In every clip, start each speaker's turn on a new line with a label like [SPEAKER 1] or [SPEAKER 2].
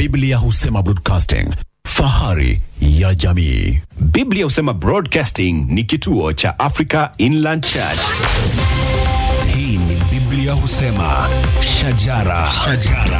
[SPEAKER 1] Biblia husema broadcasting, fahari ya jamii.
[SPEAKER 2] Biblia husema Broadcasting ni kituo cha Africa Inland Church.
[SPEAKER 3] Hii ni Biblia husema shajara, shajara.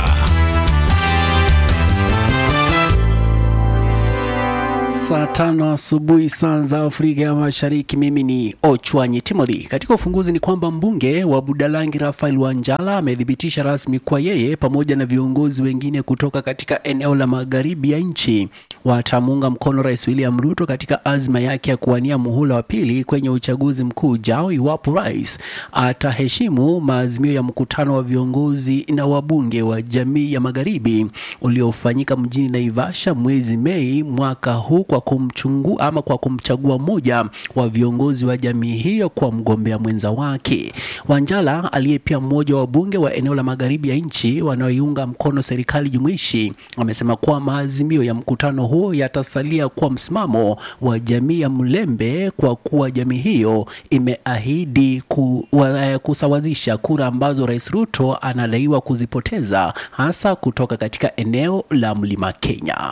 [SPEAKER 4] Saa tano asubuhi saa za Afrika ya Mashariki. Mimi ni Ochwanyi Timothy. Katika ufunguzi ni kwamba mbunge wa Budalangi Rafael Wanjala amethibitisha rasmi kwa yeye pamoja na viongozi wengine kutoka katika eneo la magharibi ya nchi watamuunga mkono Rais William Ruto katika azma yake ya kuwania muhula wa pili kwenye uchaguzi mkuu ujao iwapo rais ataheshimu maazimio ya mkutano wa viongozi na wabunge wa jamii ya magharibi uliofanyika mjini Naivasha mwezi Mei mwaka huu kwa kumchungu ama kwa kumchagua mmoja wa viongozi wa jamii hiyo kwa mgombea mwenza wake. Wanjala aliye pia mmoja wa wabunge wa eneo la magharibi ya nchi wanaoiunga mkono serikali jumuishi amesema kuwa maazimio ya mkutano huo yatasalia kuwa msimamo wa jamii ya Mlembe kwa kuwa jamii hiyo imeahidi ku, wa, kusawazisha kura ambazo Rais Ruto anadaiwa kuzipoteza hasa kutoka katika eneo la Mlima Kenya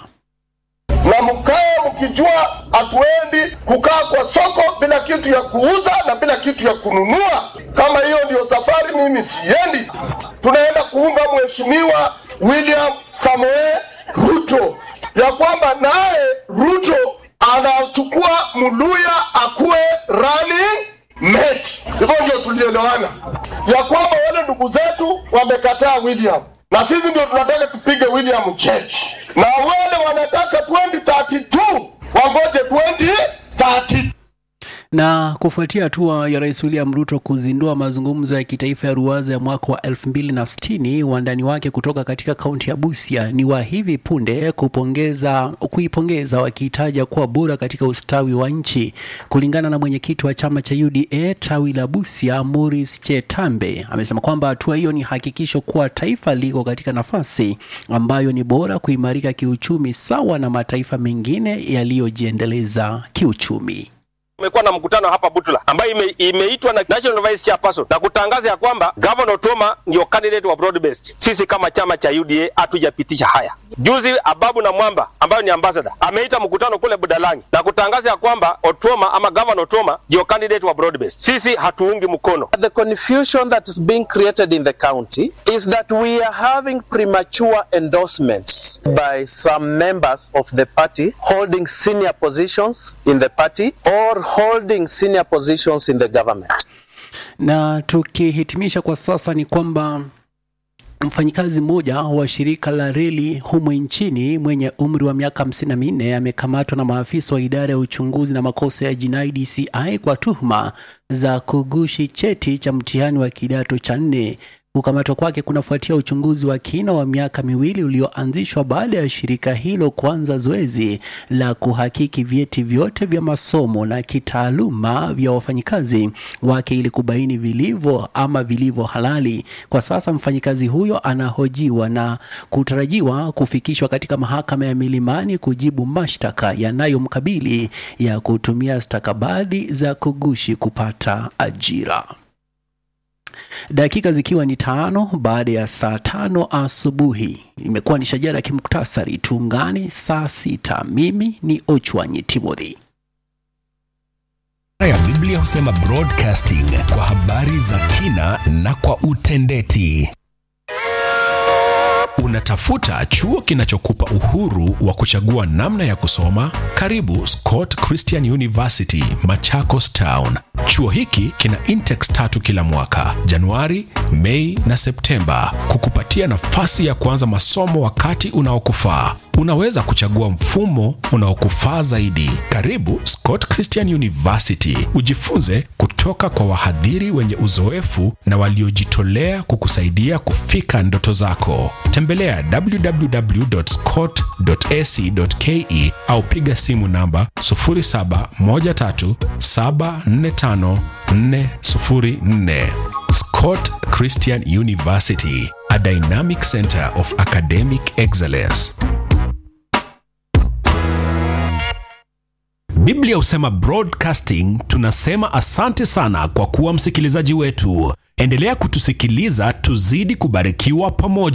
[SPEAKER 5] na mkae mkijua hatuendi kukaa kwa soko bila kitu ya kuuza na bila kitu ya kununua. Kama hiyo ndiyo safari, mimi siendi. Tunaenda kuunga mheshimiwa William Samoei Ruto, ya kwamba naye Ruto anachukua Muluya akuwe running mate. Hivyo ndio tulielewana, ya kwamba wale ndugu zetu wamekataa William na sisi ndio tunataka tupige William Church, na wale wanataka 2032 wangoje 2030.
[SPEAKER 4] na kufuatia hatua ya Rais William Ruto kuzindua mazungumzo ya kitaifa ya ruwaza ya mwaka wa 2060 wandani wake kutoka katika kaunti ya Busia ni wa hivi punde kupongeza kuipongeza wakitaja kuwa bora katika ustawi wa nchi. Kulingana na mwenyekiti wa chama cha UDA tawi la Busia, Morris Chetambe, amesema kwamba hatua hiyo ni hakikisho kuwa taifa liko katika nafasi ambayo ni bora kuimarika kiuchumi sawa na mataifa mengine yaliyojiendeleza kiuchumi.
[SPEAKER 6] Tumekuwa na mkutano hapa Butula ambayo ime, imeitwa na National Vice Chairperson na kutangaza ya kwamba Governor Otoma ndio candidate wa broad based. Sisi kama chama cha UDA hatujapitisha haya. Juzi Ababu na Mwamba ambayo ni ambassador ameita mkutano kule Budalangi na kutangaza ya kwamba Otoma ama Governor Otoma ndio candidate wa broad based. Sisi hatuungi mkono.
[SPEAKER 7] The confusion that is being created in the county is that we are having premature endorsements by some members of the party holding senior positions in the party or holding senior positions in the government.
[SPEAKER 4] Na tukihitimisha kwa sasa ni kwamba mfanyikazi mmoja wa shirika la reli humu nchini mwenye umri wa miaka 54 amekamatwa na maafisa wa idara ya uchunguzi na makosa ya jinai DCI kwa tuhuma za kugushi cheti cha mtihani wa kidato cha nne. Kukamatwa kwake kunafuatia uchunguzi wa kina wa miaka miwili ulioanzishwa baada ya shirika hilo kuanza zoezi la kuhakiki vyeti vyote vya masomo na kitaaluma vya wafanyikazi wake ili kubaini vilivyo ama vilivyo halali. Kwa sasa mfanyikazi huyo anahojiwa na kutarajiwa kufikishwa katika mahakama ya Milimani kujibu mashtaka yanayomkabili ya kutumia stakabadhi za kugushi kupata ajira. Dakika zikiwa ni tano baada ya saa tano asubuhi, imekuwa ni shajara ya kimuktasari. Tuungane saa sita. Mimi ni Ochwanyi Timothy.
[SPEAKER 3] ya Biblia husema broadcasting kwa habari za kina na kwa utendeti. Unatafuta chuo kinachokupa uhuru wa kuchagua namna ya kusoma? Karibu Scott Christian University, Machakos Town. Chuo hiki kina intakes tatu kila mwaka, Januari, Mei na Septemba, kukupatia nafasi ya kuanza masomo wakati unaokufaa. Unaweza kuchagua mfumo unaokufaa zaidi. Karibu Scott Christian University, ujifunze kutoka kwa wahadhiri wenye uzoefu na waliojitolea kukusaidia kufika ndoto zako. Tembelea www.scott.ac.ke au piga simu namba 0713745404. Scott Christian University, a dynamic center of academic excellence. Biblia husema broadcasting, tunasema asante sana kwa kuwa msikilizaji wetu. Endelea kutusikiliza, tuzidi kubarikiwa pamoja.